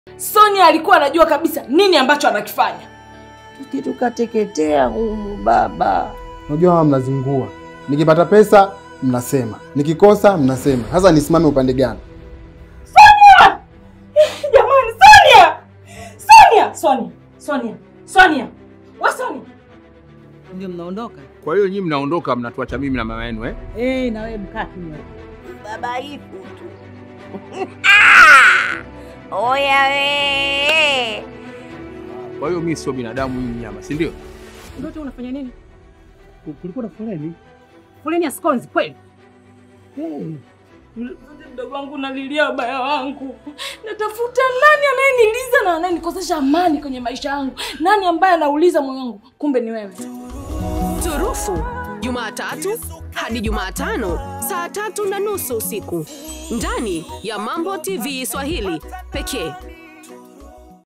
Sonia alikuwa anajua kabisa nini ambacho anakifanya. Tuki tukateketea humu baba. Unajua mama mnazingua. Nikipata pesa mnasema, nikikosa mnasema. Sasa nisimame upande gani? Jamani, Sonia! Sonia! Sonia! Sonia! Sonia! Wa Sonia! Ndio mnaondoka? Kwa hiyo nyinyi mnaondoka, mnatuacha mimi na mama yenu eh? Eh, na wewe mkaa kimya. Baba ifu tu. Oya we. Kwa hiyo mimi sio binadamu, hii nyama, si ndio? Ndoto unafanya nini? Kulikuwa na foleni. Foleni ya skonzi kweli? Mdogo wangu nalilia ubaya wangu, natafuta nani anayeniliza na anayenikosesha amani kwenye maisha yangu, nani ambaye anauliza moyo wangu, kumbe ni wewe. Turufu, Jumatatu hadi Jumatano saa tatu na nusu usiku ndani ya Mambo TV Swahili pekee.